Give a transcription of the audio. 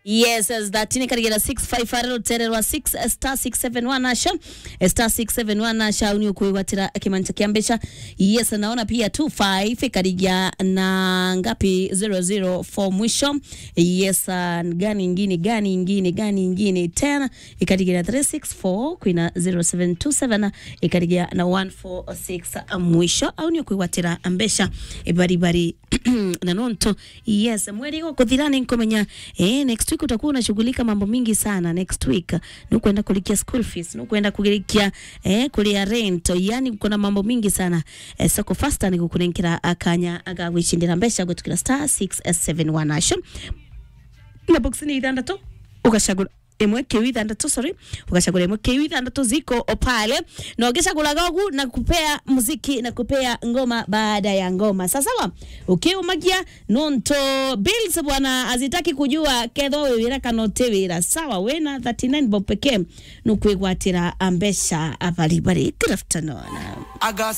yes as that ni katika 655 rutererwa 6 star 671 asha star 671 asha uni kuiwatira kimanja kiambesha yes naona pia 25 katika na ngapi 004 mwisho yes uh, gani ingine gani ingine gani ingine tena ikatika na 364 kwina 0727 ikatika na 146 mwisho au ni kuiwatira ambesha ibaribari na nonto yes mweri wa kuthirani nkomenya eh next week utakuwa unashughulika mambo mingi sana next week ni kwenda kulikia school fees ni kwenda kulikia eh kulia rent yani kuna mambo mingi sana eh, soko faster ni kukunenkira akanya agawishindira mbesha gwetukira star 671 asho na box ni ithandatu ukashagura imwe kiu ithandatu sorry ukachagura imwe kiu ithandatu ziko pale na ukishagura gogu na kupea muziki na kupea ngoma baada ya ngoma sasa wa ukiumagia nonto bills bwana azitaki kujua ketho wira kana utiwira sawa wena 39 bob pekee nukwigwatira ambesha abari bari good afternoon I got